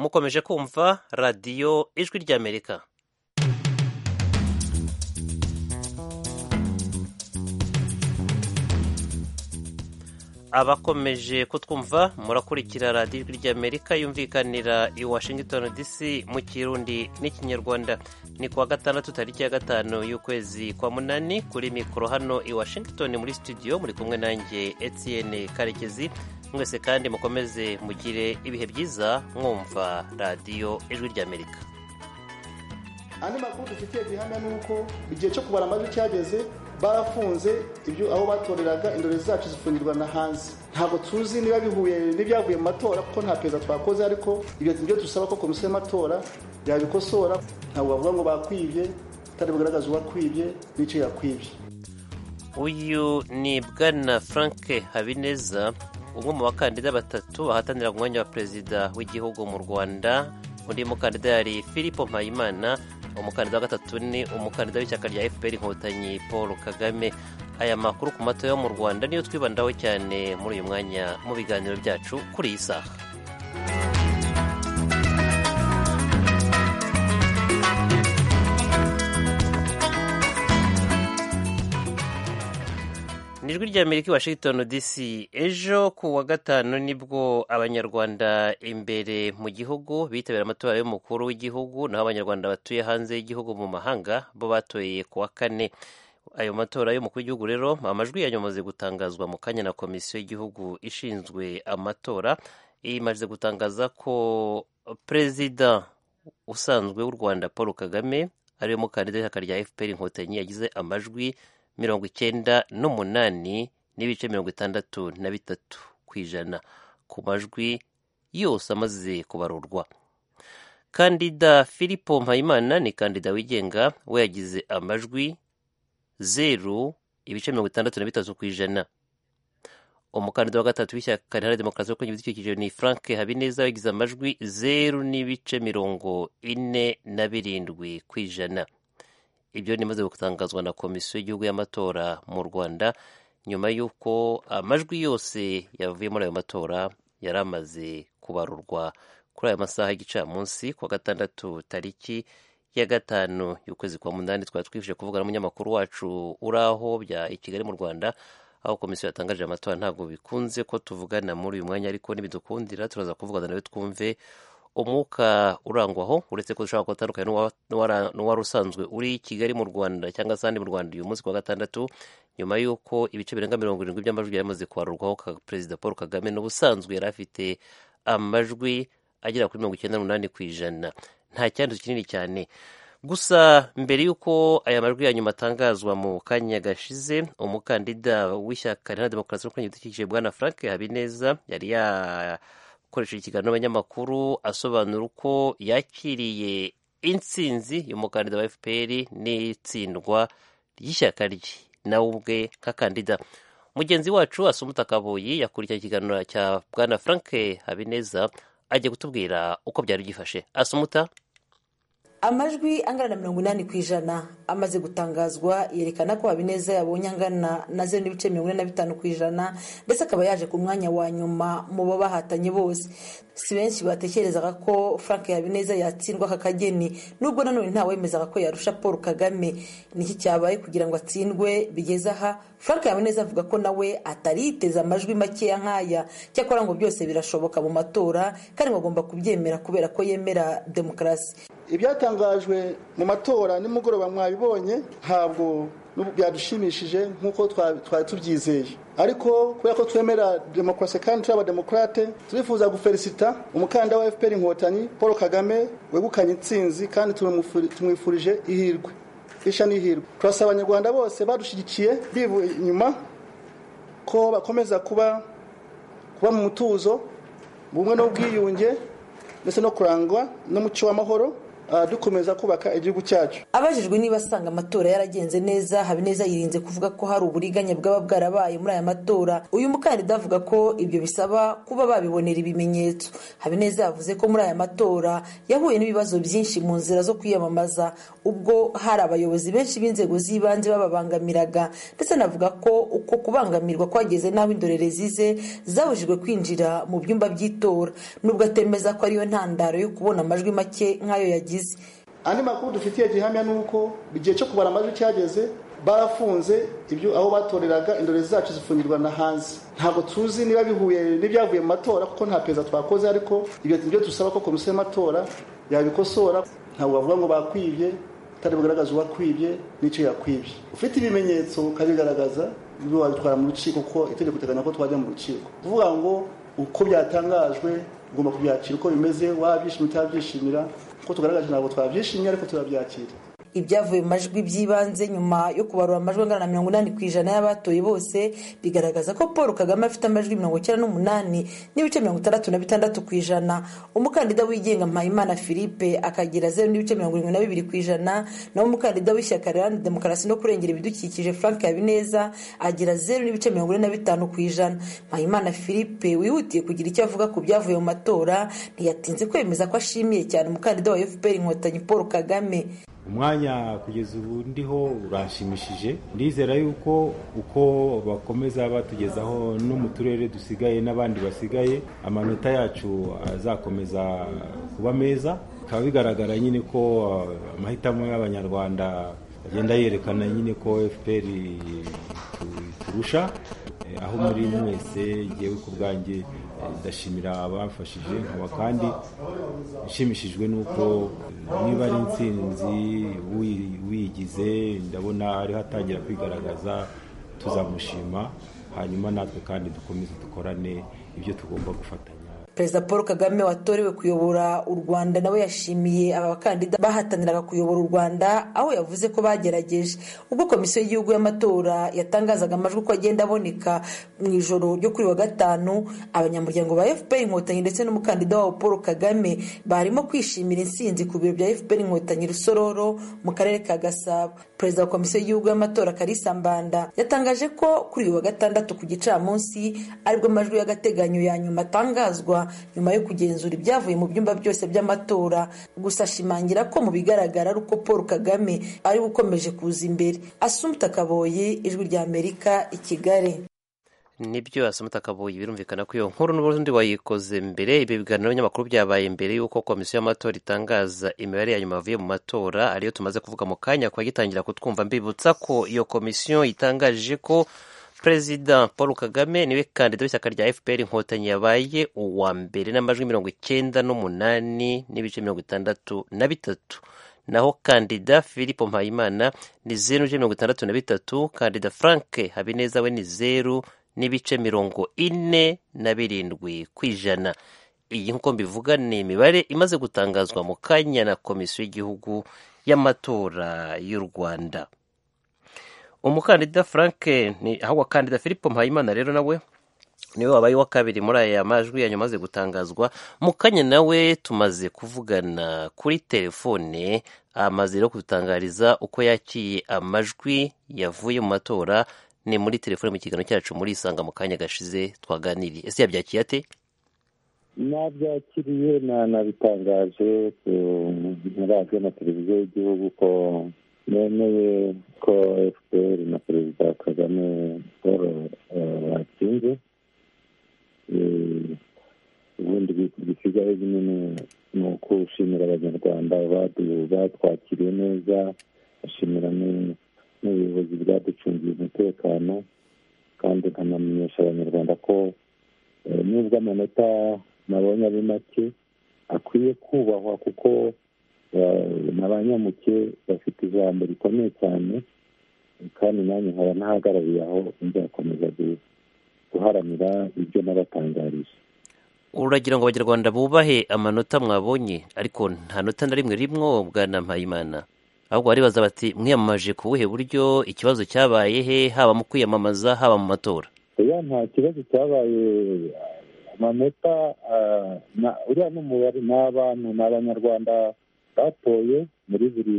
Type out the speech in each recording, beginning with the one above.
mukomeje kumva radiyo ijwi ry'amerika abakomeje kutwumva murakurikira radiyo ijwi ry'amerika yumvikanira i washington dc mu kirundi n'ikinyarwanda ni kuwa gatandatu tariki ya gatanu y'ukwezi kwa munani kuri mikoro hano i washington muri studio muri kumwe nanjye etienne karekezi mwese kandi mukomeze mugire ibihe byiza mwumva radiyo ijwi ry'amerika andi makuru dufitiye gihamya ni uko igihe cyo kubara amajwi cyageze barafunze ibyo aho batoreraga indorezi zacu zifungirwa na hanze ntabwo tuzi niba bihuye n'ibyavuye mu matora kuko nta perezida twakoze ariko ibyo nibyo dusaba ko komisiyo y'amatora yabikosora ntabwo bavuga ngo bakwibye kandi bugaragaza uwakwibye n'icyo yakwibye uyu ni bwana frank habineza umwe mu bakandida batatu bahatanira umwanya wa perezida w'igihugu mu rwanda undi mukandida yari philippe mpayimana umukandida wa gatatu ni umukandida w'ishyaka rya fpr inkotanyi paul kagame aya makuru ku matora yo mu rwanda niyo twibandaho cyane muri uyu mwanya mu biganiro byacu kuri iyi saha ni ijwi rya amerika i washington dc ejo ku wa gatanu nibwo abanyarwanda imbere mu gihugu bitabira amatora y'umukuru w'igihugu naho abanyarwanda batuye hanze y'igihugu mu mahanga bo batoye ku wa kane ayo matora y'umukuru w'igihugu rero amajwi yanyamaze gutangazwa mu kanya na komisiyo y'igihugu ishinzwe amatora imaze gutangaza ko perezida usanzwe w'u rwanda paul kagame ariwe mukandida w'ishyaka rya fpr inkotanyi yagize amajwi mirongo icyenda n'umunani n'ibice mirongo itandatu na bitatu ku ijana ku majwi yose amaze kubarurwa kandida filipo mpayimana ni kandida wigenga we yagize amajwi zeru ibice mirongo itandatu na bitatu ku ijana umukandida wa gatatu w'ishyaka riharanira demokarasi yo kwirinda ibidukikije ni frank habineza yagize amajwi zeru n'ibice mirongo ine na birindwi ku ijana ibyo nimaze gutangazwa na komisiyo y'igihugu y'amatora mu rwanda nyuma y'uko amajwi yose yavuye muri ayo matora yari amaze kubarurwa kuri aya masaha y'igicamunsi ku wa gatandatu tariki ya gatanu y'ukwezi kwa munani twari twifuje kuvuga n'umunyamakuru wacu uri aho bya i kigali mu rwanda aho komisiyo yatangaje amatora ntabwo bikunze ko tuvugana muri uyu mwanya ariko nibidukundira turaza kuvugana nawe twumve umwuka urangwaho uretse ko dushobora gutandukanye n'uwari usanzwe uri kigali mu rwanda cyangwa se ahandi mu rwanda uyu munsi wa gatandatu nyuma y'uko ibice birenga mirongo irindwi by'amajwi yari amaze kuharurwaho perezida paul kagame n'ubusanzwe yari afite amajwi agera kuri mirongo icyenda n'umunani ku ijana nta cyandu kinini cyane gusa mbere y'uko aya majwi ya nyuma atangazwa mu kanya gashize umukandida w'ishyaka riharanira demokarasi no ibidukikije bwana frank habineza yari ya akoresheje ikiganiro n'abanyamakuru asobanura uko yakiriye intsinzi y'umukandida wa fpr n'itsindwa ry'ishyaka rye nawe ubwe nk'akandida mugenzi wacu asumuta kabuyi yakurikiranye ikiganiro cya bwana frank habineza agiye kutubwira uko byari byifashe asumuta amajwi angana na mirongo inani ku ijana amaze gutangazwa yerekana ko habineza yabonye angana na zeru n'ibice mirongo ine na bitanu ku ijana ndetse akaba yaje ku mwanya wa nyuma mu bo bahatanye bose si benshi batekerezaga ko frank habineza yatsindwa aka kageni nubwo nanone ntawemezaga ko yarusha paul kagame niki cyabaye kugira ngo atsindwe bigeze aha frank habineza avuga ko nawe atari yiteze amajwi makeya nk'aya cyakora ngo byose birashoboka mu matora kandi ngo agomba kubyemera kubera ko yemera demokarasi ibyatangajwe mu matora nimugoroba mwabibonye ntabwo byadushimishije nk'uko twari tubyizeye ariko kubera ko twemera demokarasi kandi turi abademokarate turifuza guferisita umukandida wa fpr inkotanyi paul kagame wegukanye intsinzi kandi tumwifurije ihirwe isha n'ihirwe turasaba abanyarwanda bose badushyigikiye bivuye inyuma ko bakomeza kuba kuba mu mutuzo ubumwe n'ubwiyunge ndetse no kurangwa n'umuco w'amahoro uh, dukomeza kubaka igihugu cyacu abajijwe niba asanga amatora yaragenze neza habineza yirinze kuvuga ko hari uburiganya bwaba bwarabaye muri aya matora uyu mukandida avuga ko ibyo bisaba kuba babibonera ibimenyetso habineza yavuze ko muri aya matora yahuye n'ibibazo byinshi mu nzira zo kwiyamamaza ubwo hari abayobozi benshi b'inzego z'ibanze bababangamiraga ndetse anavuga ko uko kubangamirwa kwageze n'aho indorerezi ze zabujijwe kwinjira mu byumba by'itora nubwo atemeza ko ariyo ntandaro yo kubona amajwi make nk'ayo yagize andi makuru dufitiye gihamya ni uko igihe cyo kubara amajwi cyageze barafunze ibyo aho batoreraga indorerezi zacu zifungirwa na hanze ntabwo tuzi niba bihuye n'ibyavuye mu matora kuko nta perezida twakoze ariko ibyo nibyo dusaba ko komisiyo y'amatora yabikosora ntabwo bavuga ngo bakwibye kandi bugaragaza uwakwibye n'icyo yakwibye ufite ibimenyetso ukabigaragaza wabitwara mu rukiko kuko itegeko riteganya ko twajya mu rukiko kuvuga ngo uko byatangajwe ugomba kubyakira uko bimeze wabyishimira utabyishimira kuko tugaragaje ntabwo twabyishimiye ariko turabyakira ibyavuye mu majwi by'ibanze nyuma yo kubarura amajwi angana na mirongo inani ku ijana y'abatoye bose bigaragaza ko paul kagame afite amajwi mirongo icyenda n'umunani n'ibice mirongo itandatu na bitandatu ku ijana umukandida wigenga mpayimana philippe akagira zeru n'ibice mirongo irindwi na bibiri ku ijana naho umukandida w'ishyaka riharanira demokarasi no kurengera ibidukikije frank habineza agira zeru n'ibice mirongo ine na bitanu ku ijana mpayimana philippe wihutiye kugira icyo avuga ku byavuye mu matora ntiyatinze kwemeza ko ashimiye cyane umukandida wa fpr inkotanyi paul kagame umwanya kugeza ubu ndiho uranshimishije ndizera yuko uko bakomeza batugezaho no mu turere dusigaye n'abandi basigaye amanota yacu azakomeza kuba meza bikaba bigaragara nyine ko amahitamo y'abanyarwanda agenda yerekana nyine ko fpr turusha aho muri mwese ngewe ku bwanjye ndashimira abamfashije nkaba kandi nshimishijwe n'uko niba ari insinzi wiyigize ndabona ariho atangira kwigaragaza tuzamushima hanyuma natwe kandi dukomeze dukorane ibyo tugomba gufatanya perezida paul kagame watorewe kuyobora u rwanda nawe yashimiye aba bakandida bahataniraga kuyobora u rwanda aho yavuze ko bagerageje ubwo komisiyo y'igihugu y'amatora yatangazaga amajwi uko agenda aboneka mu ijoro ryo kuri wa gatanu abanyamuryango ba fpr inkotanyi ndetse n'umukandida wabo paul kagame barimo kwishimira intsinzi ku biro bya fpr inkotanyi rusororo mu karere ka gasabo perezida wa komisiyo y'igihugu y'amatora kalisa mbanda yatangaje ko kuri uyu wa gatandatu ku gicamunsi aribwo amajwi y'agateganyo ya nyuma atangazwa nyuma yo kugenzura ibyavuye mu byumba byose by'amatora gusa ashimangira ko mu bigaragara ari uko paul kagame ari we ukomeje kuza imbere asumuta kaboye ijwi ry'amerika i kigali nibyo asumuta kaboye birumvikana ko iyo nkuru n'ubundi wayikoze mbere ibi biganiro n'abanyamakuru byabaye mbere y'uko komisiyo y'amatora itangaza imibare ya nyuma yavuye mu matora ariyo tumaze kuvuga mu kanya kuba gitangira kutwumva mbibutsa ko iyo komisiyo itangaje ko perezida paul kagame niwe kandida w'ishyaka rya fpr inkotanyi yabaye uwa mbere n'amajwi mirongo icyenda n'umunani n'ibice mirongo itandatu na bitatu naho kandida filipo mpayimana ni zeru n'ibice mirongo itandatu na bitatu kandida frank habineza we ni zeru n'ibice mirongo ine na birindwi ku ijana iyi nk'uko mbivuga ni imibare imaze gutangazwa mu kanya na komisiyo y'igihugu y'amatora y'u rwanda umukandida frank aho wakandida philippe mpayimana rero nawe niwe wabaye uwa kabiri muri aya majwi yanyu amaze gutangazwa mukanya nawe tumaze kuvugana kuri telefone amaze rero kudutangariza uko yakiriye amajwi yavuye mu matora ni muri telefone mu kiganiro cyacu muri isanga mu kanya gashize twaganiriye ese yabyakiriye ate nabyakiriye nabitangaje muri radiyo na televiziyo y'igihugu ko nemeye ko fpr na perezida kagame paul batsinze ubundi bisigaye nyine ni ukuwushimira abanyarwanda batwakiriye neza bashimira n'ubuyobozi bwaducungiye umutekano kandi nkanamenyesha abanyarwanda ko nubwo amanota nabonye ari make akwiye kubahwa kuko abanyamuke bafite ijambo rikomeye cyane kandi nanjye nkaba ntahagarariye aho nzakomeza guharanira ibyo n'abatangarije uragira ngo abanyarwanda bubahe amanota mwabonye ariko nta nota na rimwe rimwobwa na mpayimana ahubwo baribaza bati mwiyamamaje ku buhe buryo ikibazo cyabaye he haba mu kwiyamamaza haba mu matora oya nta kibazo cyabaye amanota uriya n'umubare ni abantu ni abanyarwanda batoye muri buri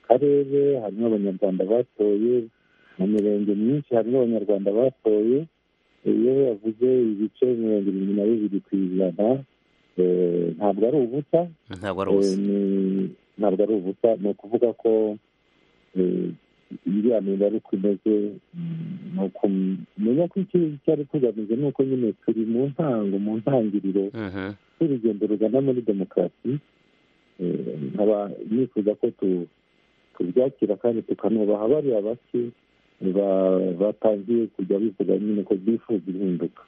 karere harimo abanyarwanda batoye mu mirenge myinshi harimo abanyarwanda batoye iyo yavuze ibice mirongo irindwi na bibiri ku ijana ntabwo ari ubusa ntabwo ari ubusa ntabwo ari ubusa ni ukuvuga ko iriya mibare uko imeze ni ukumenya ko icyo cyari kugamije ni uko nyine turi mu ntango mu ntangiriro y'urugendo rugana muri demokarasi nkaba nifuza ko tubyakira kandi tukanubaha bariya bake batangiye kujya bivuga nyine ko bifuza impinduka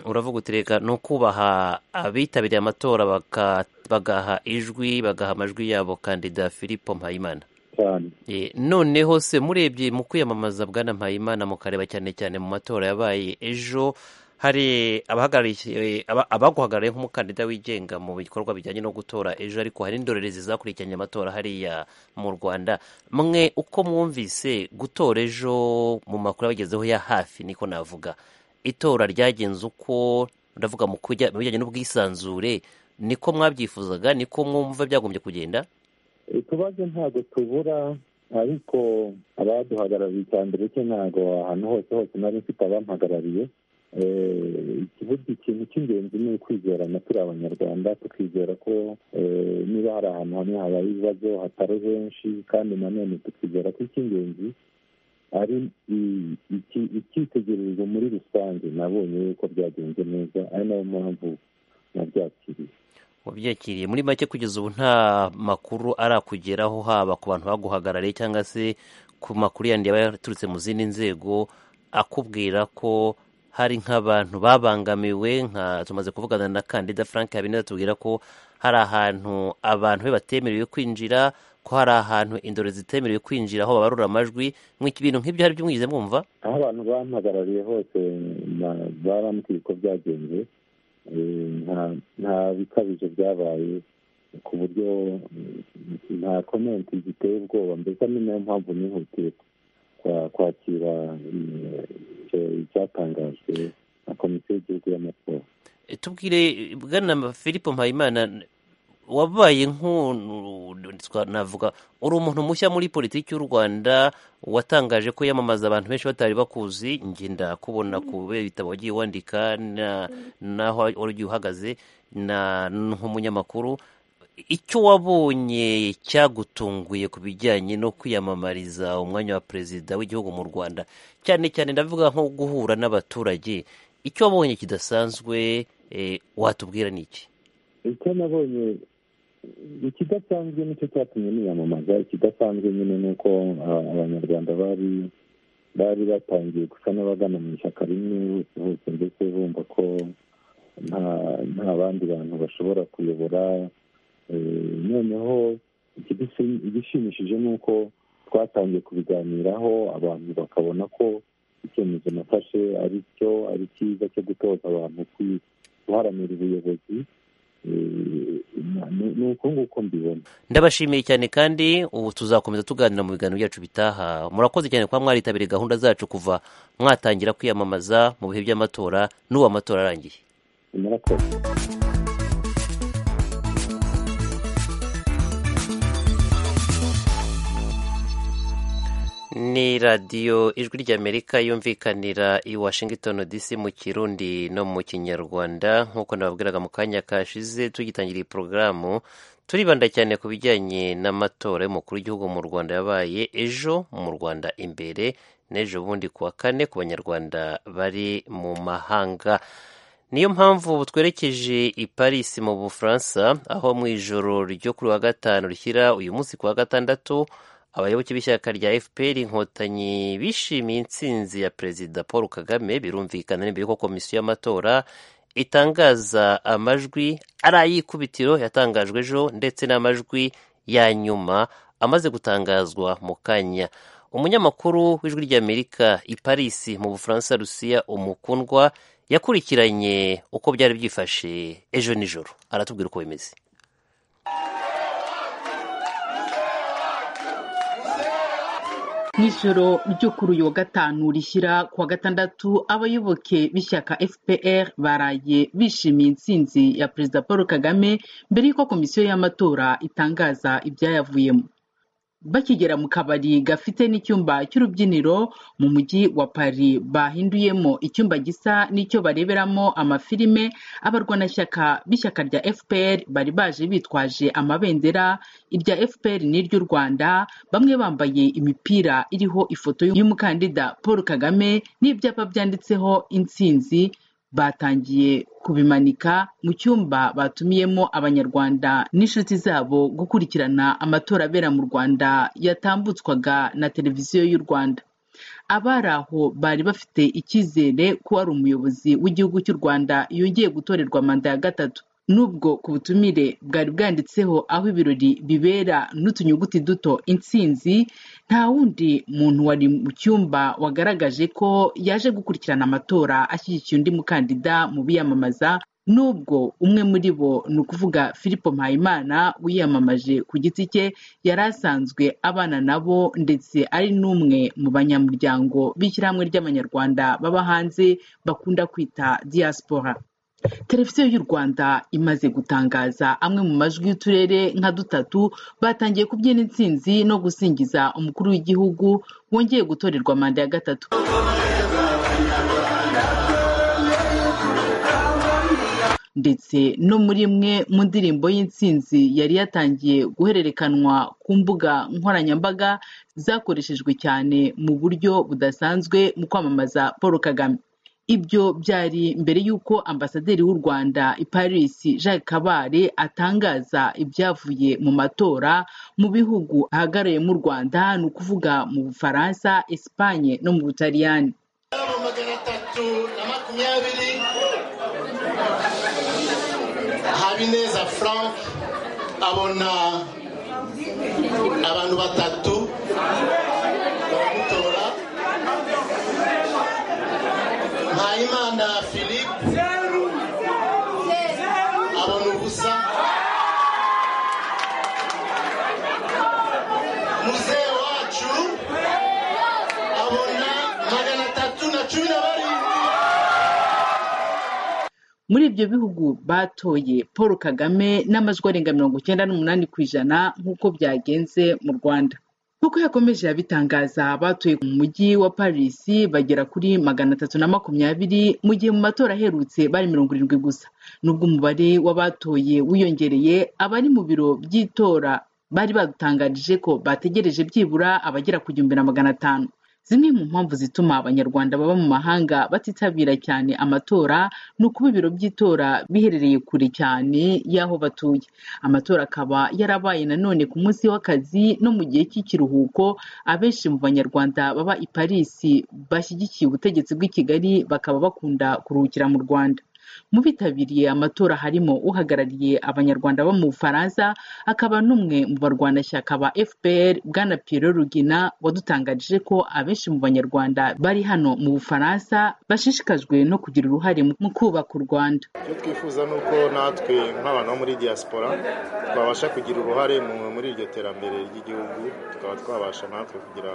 uravuga uti reka ni ukubaha abitabiriye amatora bagaha ijwi bagaha amajwi yabo kandida philippe mpayimana cyane noneho se murebye mu kwiyamamaza bwana mpayimana mukareba cyane cyane mu matora yabaye ejo hari abaguhagarariye nk'umukandida wigenga mu bikorwa bijyanye no gutora ejo ariko hari n'indorerezi zakurikiranye amatora hariya mu rwanda mwe uko mwumvise gutora ejo mu makuru abagezeho ya hafi niko navuga itora ryagenze uko ndavuga mu bijyanye n'ubwisanzure niko mwabyifuzaga niko mwumva byagombye kugenda utubazo ntabwo tubura ariko abaduhagarariye icya mbere cye ntabwo ahantu hose hose nari mfite abampagarariye ikintu cy'ingenzi ni ukwizerana turi abanyarwanda tukizera ko niba hari ahantu hamwe habaye ibibazo hatari henshi kandi nanone tukizera ko icy'ingenzi ari icyitegererezo muri rusange nabonye yuko byagenze neza ari nayo mpamvu nabyakiriye wabyakiriye muri make kugeza ubu nta makuru arakugeraho haba ku bantu baguhagarariye cyangwa se ku makuru yandi yaba yaturutse mu zindi nzego akubwira ko hari nk'abantu babangamiwe nka tumaze kuvugana na kandida frank habineza tubwira ko hari ahantu abantu be batemerewe kwinjira ko hari ahantu indoro zitemerewe kwinjira aho babarura amajwi ibintu nk'ibyo hari byo mwigeze mwumva aho abantu bampagarariye hose barambwiye ko byagenze nta bikabije byabaye ku buryo nta komenti ziteye ubwoba mbese ni nayo mpamvu nihutiye kwakira icyatangajwe na komisiyo y'igihugu y'amatora tubwire bwana philippe mpayimana wabaye nk'umuntu navuga uri umuntu mushya muri politiki y'u rwanda watangaje ko yamamaza abantu benshi batari bakuzi ngenda kubona kubera ibitabo wagiye wandika naho ugiye uhagaze nk'umunyamakuru icyo wabonye cyagutunguye ku bijyanye no kwiyamamariza umwanya wa perezida w'igihugu mu rwanda cyane cyane ndavuga nko guhura n'abaturage icyo wabonye kidasanzwe watubwira ni iki icyo nabonye ikidasanzwe nicyo cyatumye niyamamaza ikidasanzwe nyine ni uko abanyarwanda bari bari batangiye gusa n'abagana mu ishyaka rimwe bose hose ndetse bumva ko nta bandi bantu bashobora kuyobora noneho igishimishije ni uko twatangiye kubiganiraho abantu bakabona ko icyemezo nafashe ari cyo ari cyiza cyo gutoza abantu guharanira ubuyobozi ni uko nguko mbibona ndabashimiye cyane kandi ubu tuzakomeza tuganira mu biganiro byacu bitaha murakoze cyane kuba mwaritabiriye gahunda zacu kuva mwatangira kwiyamamaza mu bihe by'amatora n'ubu amatora arangiye murakoze ni radiyo ijwi ry'amerika yumvikanira i washington dc mu kirundi no mu kinyarwanda nk'uko nababwiraga mu kanya kashize tugitangira iyi porogaramu turibanda cyane ku bijyanye n'amatora y'umukuru w'igihugu mu rwanda yabaye ejo mu rwanda imbere n'ejo bundi ku wa kane ku banyarwanda bari mu mahanga niyo mpamvu twerekeje i paris mu bufaransa aho mu ijoro ryo kuri wa gatanu rishyira uyu munsi ku wa gatandatu abayoboke b'ishyaka rya fpr inkotanyi bishimiye intsinzi ya perezida paul kagame birumvikana n'imbere ko komisiyo y'amatora itangaza amajwi ari ay'ikubitiro yatangajwe ejo ndetse n'amajwi ya nyuma amaze gutangazwa mu kanya umunyamakuru w'ijwi ry'amerika i paris mu bufaransa rusiya umukundwa yakurikiranye uko byari byifashe ejo nijoro aratubwira uko bimeze n'ijoro ryo kuri uyu wa gatanu rishyira ku wa gatandatu abayoboke b'ishyaka fpr baraye bishimiye intsinzi ya perezida paul kagame mbere y'uko komisiyo y'amatora itangaza ibyayavuyemo bakigera mu kabari gafite n'icyumba cy'urubyiniro mu mujyi wa paris bahinduyemo icyumba gisa n'icyo bareberamo amafilime abarwanashyaka b'ishyaka rya fpr bari baje bitwaje amabendera irya fpr n'iry'u rwanda bamwe bambaye imipira iriho ifoto y'umukandida paul kagame n'ibyapa byanditseho intsinzi batangiye kubimanika mu cyumba batumiyemo abanyarwanda n'inshuti zabo gukurikirana amatora abera mu rwanda yatambutswaga na televiziyo y'u rwanda abari aho bari bafite icyizere ko ari umuyobozi w'igihugu cy'u rwanda yongeye gutorerwa manda ya gatatu nubwo ku butumire bwari bwanditseho aho ibirori bibera n'utunyuguti duto intsinzi nta wundi muntu wari mu cyumba wagaragaje ko yaje gukurikirana amatora ashyigikiye undi mukandida mu biyamamaza nubwo umwe muri bo ni ukuvuga philippe mpayimana wiyamamaje ku giti cye yari asanzwe abana nabo ndetse ari n'umwe mu banyamuryango b'ishyirahamwe ry'abanyarwanda baba hanze bakunda kwita diaspora televiziyo y'u rwanda imaze gutangaza amwe mu majwi y'uturere nka dutatu batangiye kubyina intsinzi no gusingiza umukuru w'igihugu wongeye gutorerwa manda ya gatatu ndetse no muri imwe mu ndirimbo y'intsinzi yari yatangiye guhererekanwa ku mbuga nkoranyambaga zakoreshejwe cyane mu buryo budasanzwe mu kwamamaza paul kagame ibyo byari mbere y'uko ambasaderi w'u rwanda i paris jacques kabare atangaza ibyavuye mu matora mu bihugu ahagarariye mu rwanda ni ukuvuga mu bufaransa esipanye no mu butaliyani magana atatu na makumyabiri habineza frank abona abantu batatu baramutora mpayimana philippe abona ubusa muzehe wacu abona magana atatu na cumi na barindwi muri ibyo bihugu batoye paul kagame n'amajwi arenga mirongo icyenda n'umunani ku ijana nk'uko byagenze mu rwanda nk'uko yakomeje yabitangaza batuye mu mujyi wa paris bagera kuri magana atatu na makumyabiri mu gihe mu matora aherutse bari mirongo irindwi gusa nubwo umubare w'abatoye wiyongereye abari mu biro by'itora bari badutangarije ko bategereje byibura abagera ku gihumbi na magana atanu zimwe mu mpamvu zituma abanyarwanda baba mu mahanga batitabira cyane amatora ni ukuba ibiro by'itora biherereye kure cyane y'aho batuye amatora akaba yarabaye nanone ku munsi w'akazi no mu gihe cy'ikiruhuko abenshi mu banyarwanda baba i paris bashyigikiye ubutegetsi bw'i kigali bakaba bakunda kuruhukira mu rwanda mu bitabiriye amatora harimo uhagarariye abanyarwanda bo mu bufaransa akaba n'umwe mu barwanashyaka ba fpr bwana piyero rugina wadutangarije ko abenshi mu banyarwanda bari hano mu bufaransa bashishikajwe no kugira uruhare mu kubaka u rwanda icyo twifuza ni uko natwe nk'abantu bo muri diaspora twabasha kugira uruhare mu- muri iryo terambere ry'igihugu tukaba twabasha natwe kugira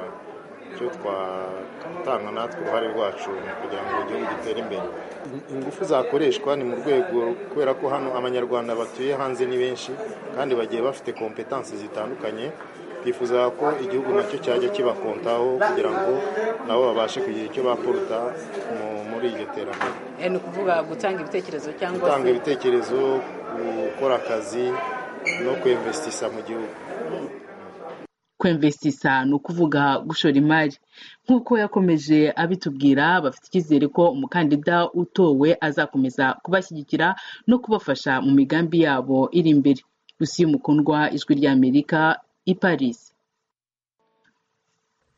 icyo twatanga natwe uruhare rwacu mu kugira ngo igihugu gitere imbere In- ingufu zakoreshwa ni mu rwego kubera ko hano abanyarwanda batuye hanze ni benshi kandi bagiye bafite kompetansi zitandukanye twifuza ko igihugu nacyo cyajya kibakontaho kugira ngo nabo babashe kugira icyo bapuruta mu- muri iryo terambere Eh, ni ukuvuga gutanga ibitekerezo cyangwa gutanga se ibitekerezo gukora akazi no kwemvesitisa mu gihugu kwemvesisa ni ukuvuga gushora imari nk'uko yakomeje abitubwira bafite icyizere ko umukandida utowe azakomeza kubashyigikira no kubafasha mu migambi yabo iri imbere rusiyo mukundwa ijwi ry'amerika i paris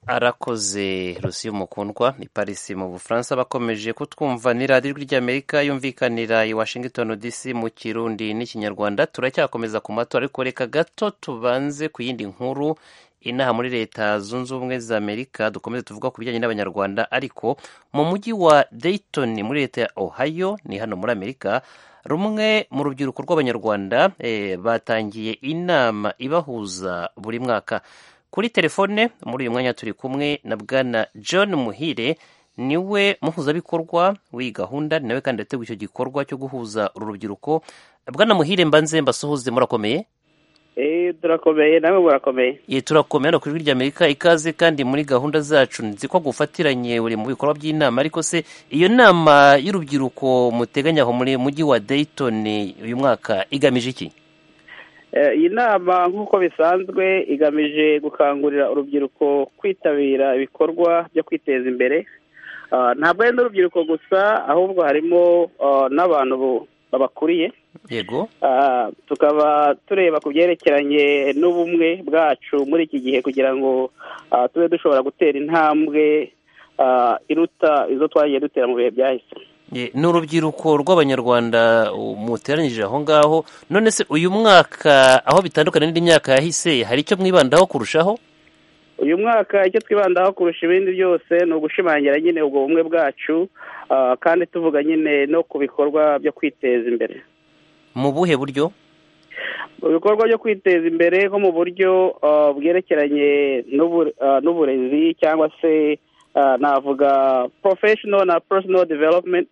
arakoze rusi y'umukundwa ni parisi mu bufaransa bakomeje kutwumva ni radiyo ijwi ry'amerika yumvikanira i washington dc mu kirundi n'ikinyarwanda turacyakomeza ku matora ariko reka gato tubanze ku yindi nkuru inaha muri leta zunze ubumwe za amerika dukomeze tuvuga ku bijyanye n'abanyarwanda ariko mu mujyi wa dayton muri leta ya ohio ni hano muri amerika rumwe mu rubyiruko rw'abanyarwanda eh, batangiye inama ibahuza buri mwaka kuri telefone muri uyu mwanya turi kumwe na bwana john muhire niwe muhuzabikorwa w'iyi gahunda ni nawe kandi yateguye icyo gikorwa cyo guhuza uru rubyiruko bwana muhire mbanze mbasuhuze murakomeye Eh, turakomeye nawe burakomeye Ye, turakomeye hano ku ijwi ry'amerika ikaze kandi muri gahunda zacu nzi ko gufatiranye uri mu bikorwa by'inama ariko se iyo nama y'urubyiruko muteganya aho muri mujyi wa dayton uyu mwaka igamije iki Eh, iyi nama nk'uko bisanzwe igamije gukangurira urubyiruko kwitabira ibikorwa byo kwiteza imbere Ah, ntabwo ari n'urubyiruko gusa ahubwo harimo ah, n'abantu bu- babakuriye yego Ah, tukaba tureba ku byerekeranye n'ubumwe bwacu muri iki gihe kugira ngo ah, tube dushobora gutera intambwe ah, iruta izo twagiye dutera mu bihe byahise Ye, ni urubyiruko rw'abanyarwanda u- muteranyirije aho ngaho none se uyu mwaka aho bitandukanye n'indi myaka yahise hari icyo mwibandaho kurushaho uyu mwaka icyo twibandaho kurusha ibindi byose ni ugushimangira nyine ubwo bumwe bwacu ah, kandi tuvuga nyine no ku bikorwa byo kwiteza imbere mu buhe buryo ibikorwa byo kwiteza imbere nko mu buryo ah, bwerekeranye n'ubu- ah, n'uburezi cyangwa se ah, navuga professional na personal development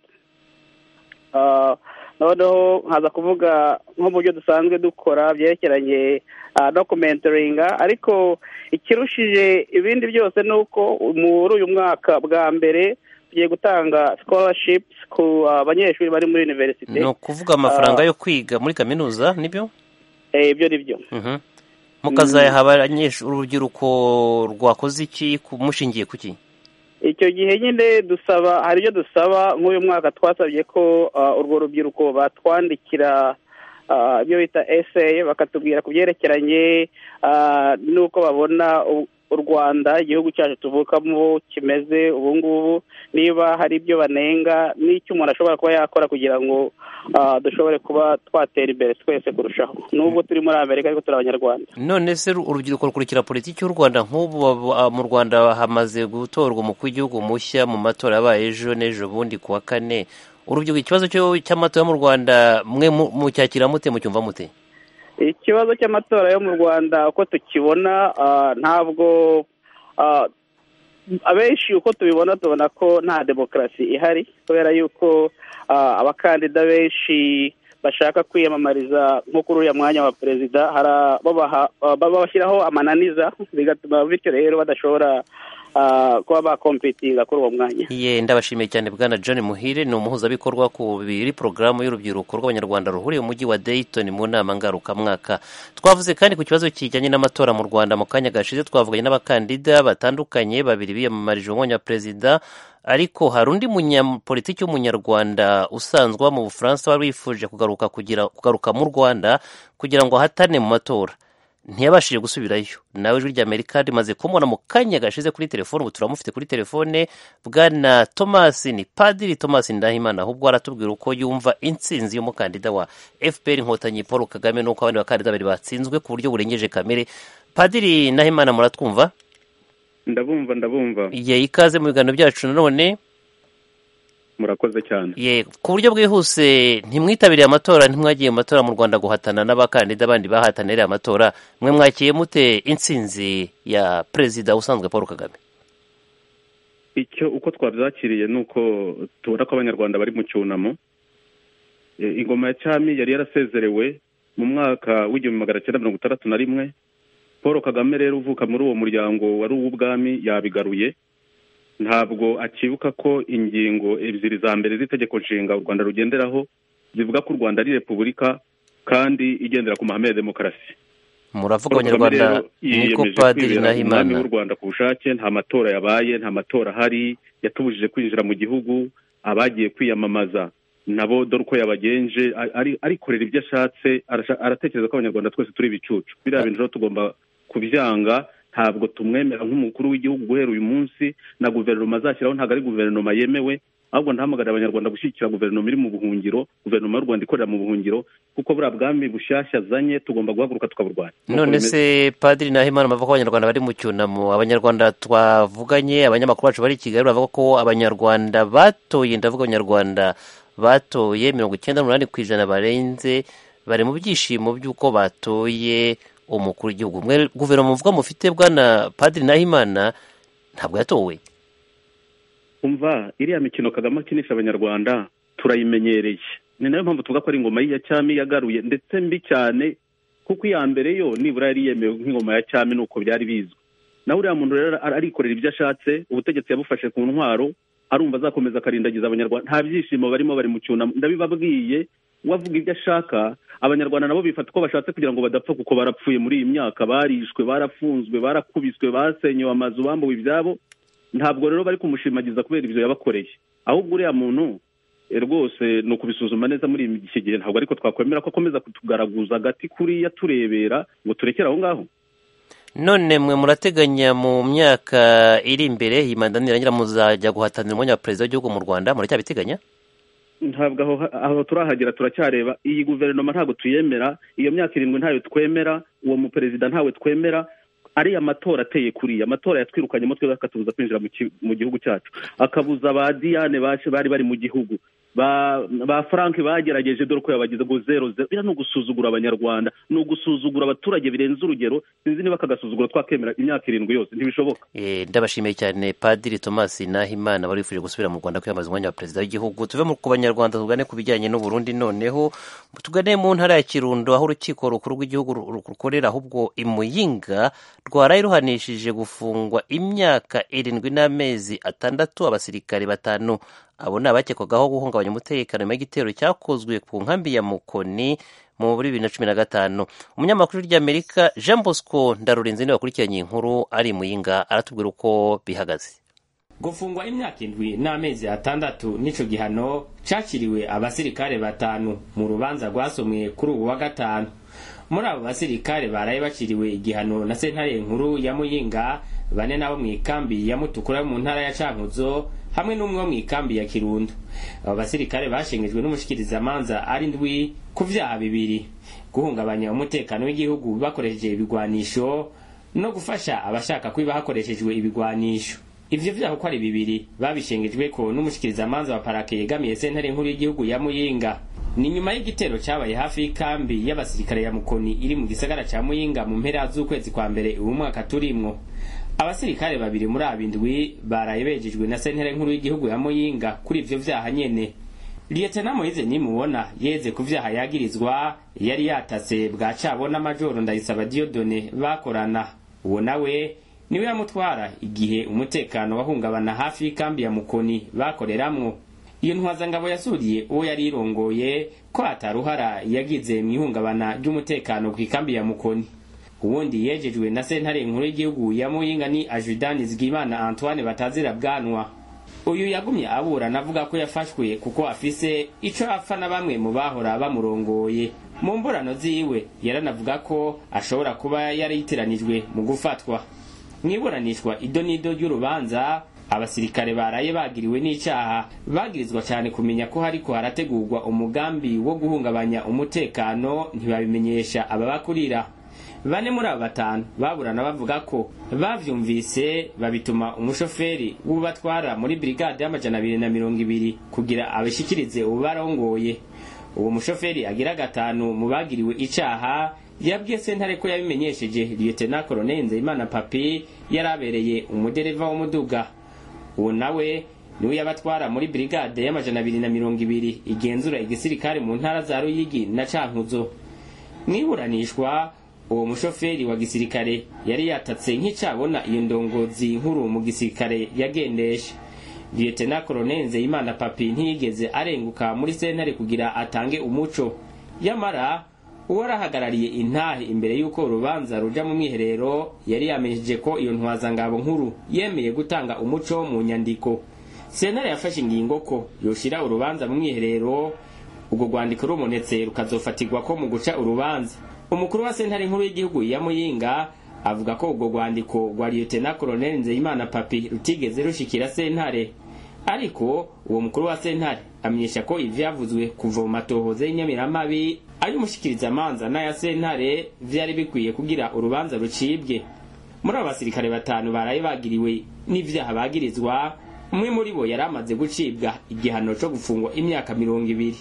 Ah, noneho nkaza kuvuga nko mu byo dusanzwe dukora byerekeranye ah, no kumentoringa ariko ikirushije ibindi byose ni uko muri uyu mwaka bwa mbere tugiye gutanga scholarships ku ah, banyeshuri bari muri universite ni ukuvuga amafaranga Ah. yo kwiga muri kaminuza nibyo Eh, ibyo ni byo Mhm. mukazayaha abanyeshu- urubyiruko rwakoze iki ku- mushingiye ku ki icyo gihe nyine dusaba hari ibyo dusaba nk'uyu mwaka twasabye ko ah, urwo rubyiruko batwandikira ah, ibyo bita eseyi bakatubwira ku byerekeranye ah, n'uko babona u- u rwanda igihugu cyacu tuvukamo kimeze ubu ngubu niba hari ibyo banenga n'icyo umuntu ashobora kuba yakora kugira ngo ah, dushobore kuba twatera imbere twese kurushaho nubwo turi muri amerika ariko turi abanyarwanda none se ru- urubyiruko rukurikira politiki y'u rwanda nk'ubu baba- ah, mu rwanda hamaze gutorwa umukuru w'igihugu mushya mu matora yabaye ejo n'ejo bundi ku wa kane urubyiruko ikibazo cyo- cy'amatora mu rwanda mwe mu- mucyakira mute mucyumva mute ikibazo cy'amatora yo mu rwanda uko tukibona ah, ntabwo ah, abenshi uko tubibona tubona ko nta demokarasi ihari kubera yuko ah, abakandida benshi bashaka kwiyamamariza nko kuri uriya mwanya wa perezida hara- babaha- ah, babashyiraho amananiza bigatuma bityo rero badashobora ah, kuba bakompitinga kuri uwo mwanya Ye ndabashimiye cyane bwana John Muhire ni umuhuzabikorwa ku biri porogaramu y'urubyiruko rw'abanyarwanda ruhuriye mu mujyi wa Dayton mu nama ngarukamwaka twavuze kandi ku kibazo kijyanye n'amatora mu Rwanda mu kanya gashize twavuganye n'abakandida batandukanye babiri biyamamarije umwanya wa perezida ariko hari undi munyapolitiki w'umunyarwanda usanzwe uba mu Bufaransa wari wifuje kugaruka kugira kugaruka mu Rwanda kugira ngo ahatane mu matora ntiyabashije gusubirayo nawe ijwi rya amerika rimaze kumubona mu kanya gashize kuri telefone ubu turamufite kuri telefone bwana thomas ni padiri thomas ndahimana ahubwo aratubwira uko yumva intsinzi y'umukandida wa fpr inkotanyi paul kagame n'uko abandi bakandida babiri batsinzwe ku buryo burengeje kamere padiri ndahimana muratwumva ndabumva ndabumva ye ikaze mu biganiro byacu nanone murakoze cyane ye ku buryo bwihuse ntimwitabiriye amatora ntimwagiye mu matora mu rwanda guhatana n'abakandida bandi bahatanira amatora mwe mwakiye mute intsinzi ya perezida usanzwe paul kagame icyo uko twabyakiriye ni uko tubona ko abanyarwanda bari mu cyunamo E, ingoma ya cyami yari yarasezerewe mu mwaka w'igihumbi magana cyenda mirongo itandatu na rimwe paul kagame rero uvuka muri uwo muryango wari uw'ubwami yabigaruye ntabwo akibuka ko ingingo ebyiri za mbere z'itegeko nshinga u rwanda rugenderaho zivuga ko u rwanda ari repubulika kandi igendera ku mahame ya demokarasi muravuga Paul Kagame abanyarwanda rero niko yiyemeje padiri kwibera umwami ndahimana w'u Rwanda ku bushake nta matora yabaye nta matora ahari yatubujije kwinjira mu gihugu abagiye kwiyamamaza nabo dore uko yabagenje a- ari- arikorera ibyo ashatse arasha- aratekereza ko abanyarwanda twese turi ibicucu biriya bintu rero tugomba kubyanga ntabwo tumwemera nk'umukuru w'igihugu guhera uyu munsi na guverinoma azashyiraho ntabwo ari guverinoma yemewe ahubwo ndahamagarira abanyarwanda gushyigikira guverinoma iri mu buhungiro guverinoma y'u rwanda ikorera mu buhungiro kuko buriya bwami bushyashya azanye tugomba guhaguruka tukaburwanya Nuko none se bimeze. padiri nahimana bavuga ko abanyarwanda bari mu cyunamo abanyarwanda twavuganye abanyamakuru bacu bari i kigali bavuga ko abanyarwanda batoye ndavuga abanyarwanda batoye mirongo icyenda n'umunani ku ijana barenze bari mu byishimo by'uko batoye umukuru w'igihugu guverinoma uvuga mufite bwana padiri nahimana ntabwo yatowe umva iriya mikino kagame akinisha abanyarwanda turayimenyereye ni nayo mpamvu tuvuga ko ari ingoma ya cyami yagaruye ndetse mbi cyane kuko iya mbere yo nibura yari yemewe nk'ingoma ya cyami nuko byari bizwi nawe uriya muntu rero arikorera ibyo ashatse ubutegetsi yabufashe ku ntwaro arumva azakomeza akarindagiza abanyarwanda nta byishimo barimo bari mu cyunamo ndabibabwiye uwavuga ibyo ashaka abanyarwanda nabo bifata uko bashatse kugira ngo badapfa kuko barapfuye muri iyi myaka barishwe barafunzwe barakubiswe basenyewe amazu bambuwe ibyabo ntabwo rero bari kumushimagiza kubera ibyo yabakoreye ahubwo uriya muntu rwose ni ukubisuzuma neza muri iki gihe ntabwo ariko twakwemera ko akomeza kutugaraguza agati kuriya turebera ngo turekere aho ngaho none mwe murateganya mu myaka iri imbere iyi manda nirangira muzajya guhatanira umwanya wa perezida w'igihugu mu rwanda muracyabiteganya ntabwo aho turahagera turacyareba iyi guverinoma ntabwo tuyemera iyo myaka irindwi ntayo twemera uwo muperezida ntawe twemera ariya matora ateye kuriya amatora yatwirukanye mutwe akatubuza kwinjira mu gihugu cyacu akabuza ba diane bari bari mu gihugu ba frank bagerageje dore ko yabagize ngo zero zero biriya ni ugusuzugura abanyarwanda ni ugusuzugura abaturage birenze urugero sinzi niba akagasuzugura twakemera imyaka irindwi yose ntibishoboka ndabashimiye cyane padiri thomas nahimana wari wifuje gusubira mu rwanda kwiyambaza umwanya wa perezida w'igihugu tuve ku banyarwanda tugane ku bijyanye n'uburundi noneho tugane mu ntara ya kirundo aho urukiko rukuru rw'igihugu rukorera ahubwo imuyinga rwaraye ruhanishije gufungwa imyaka irindwi n'amezi atandatu abasirikare batanu abo ni abakekwagaho guhungabanya umutekano nyuma y'igitero cyakozwe ku nkambi ya mukoni muri bibiri na cumi na gatanu umunyamakuru ry'amerika jean bosco ndarurinzi niwe wakurikiranye inkuru ari muyinga aratubwira uko bihagaze gufungwa imyaka indwi n'amezi atandatu n'ico gihano cakiriwe abasirikare batanu mu rubanza rwasomwe kuri ubu wa gatanu muri abo basirikare baraye baciriwe igihano na sentare nkuru ya muyinga bane nabo mu ikambi ya mutukura mu ntara ya cankuzo hamwe n'umwe wo mu ikambi ya kirundo abo basirikare bashengejwe n'umushikirizamanza ari ndwi ku vyaha bibiri guhungabanya umutekano w'igihugu bakoresheje ibigwanisho no gufasha abashaka kwiba hakoreshejwe ibigwanisho ivyo vyaha uko ari bibiri babishengejweko n'umushikirizamanza wa parake yegamiye sentare nkuru y'igihugu ya muyinga ni nyuma y'igitero cyabaye hafi y'ikambi y'abasirikare ya mukoni iri mu gisagara ca muyinga mu mpera z'ukwezi kwa mbere uyu mwaka turimwo abasirikare babiri muri abindwi baraye bejejwe na sentere nkuru y'igihugu ya muyinga kuri ivyo vyaha nyene liyetena moyize nimubona yeze ku vyaha yagirizwa yari yatase bwa cabo n'amajoro ndayisaba diodone bakorana uwo nawe niwe yamutwara igihe umutekano wahungabana hafi y'ikambi ya mukoni bakoreramwo iyo ntwazangabo yasuriye uwo yari irongoye ko ataruhara yagize mu ihungabana ry'umutekano ku ikambi ya mukoni uwundi yejejwe na sentare nkuru y'igihugu ya muyinga ni ajudani zigimana antoine batazira bwanwa uyu yagumye aburana avuga ko yafashwe kuko afise ico apfa na bamwe mu bahora bamurongoye mu mburano ziwe yaranavuga ko ashobora kuba yarayiteranijwe mu gufatwa mwiburanishwa ido n'ido ry'urubanza abasirikare baraye bagiriwe n'icaha bagirizwa cyane kumenya ko hariko harategurwa umugambi wo guhungabanya umutekano ntibabimenyesha ababakurira bane muri abo batanu baburana bavuga ko bavyumvise babituma umushoferi w'ubatwara muri brigade y'amajana abiri na mirongo ibiri kugira abishikirize ubarongoye uwo mushoferi agira gatanu mu bagiriwe icaha yabwiye sentare ko yabimenyesheje liyetena koloneli nzeyimana papi yari abereye umudereva w'umuduga uwo nawe niwe yabatwara muri brigade y'amajana abiri na mirongo ibiri igenzura igisirikare mu ntara za ruyigi na cankuzo niburanishwa uwo mushoferi wa gisirikare yari yatatse nk'icyabona iyo ndongozi nkuru mu gisirikare yagendesha liyetena koloneli nzeyimana papi ntiyigeze arenguka muri sentare kugira atange umuco yamara uwo arahagarariye intahe imbere y'uko urubanza ruja mu mwiherero yari yamenyesheje ko iyo ntwazangabo nkuru yemeye gutanga umuco mu nyandiko sentare yafashe ingingo ko yoshira urubanza mu mwiherero urwo rwandiko rubonetse rukazofatirwa ko mu guca urubanza umukuru wa sentare nkuru y'igihugu ya muyinga avuga ko ubwo rwandiko rwa liyotena koloneli nzeyimana papi rutigeze rushikira sentare ariko uwo mukuru wa sentare amenyesha ko ivyavuzwe kuva mu matohoza y'inyamiramabi ay'umushikirizamanza n'aya sentare vyari bikwiye kugira urubanza rucibwe muri abo basirikare batanu baraye bagiriwe n'ivyaha bagirizwa umwe muri bo yari amaze gucibwa igihano co gufungwa imyaka mirongo ibiri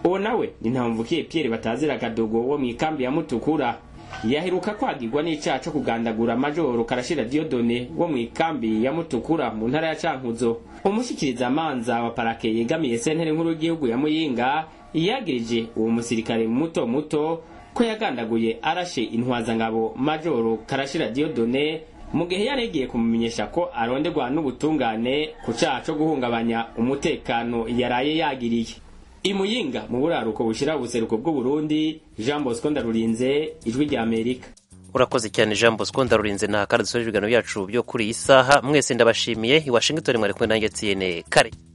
uwo nawe ni ntamvukiye pierre batazira akadogo wo mu ikambi ya mutukura yaheruka kwagirwa n'icyaha cyo kugandagura majoro karashira diodone wo mu ikambi ya mutukura mu ntara ya cankuzo umushyikirizamanza wa parake yegamiye sentare nkuru y'igihugu ya muyinga yagirije uwo musirikare muto muto ko yagandaguye arashe intwazangabo majoro karashira diodone mu gihe yari yagiye kumumenyesha ko arondegwa n'ubutungane ku cyaha cyo guhungabanya umutekano yaraye yagiriye imuyinga mu buraruko bushyira ubuseruko bw'uburundi jean bosco ndarurinze ijwi ry'amerika urakoze cyane jean bosco ndarurinze nta kandi dusoje ibiganiro byacu byo kuri iyi saha mwese ndabashimiye i washington mwari kumwe nanjye tiyene kare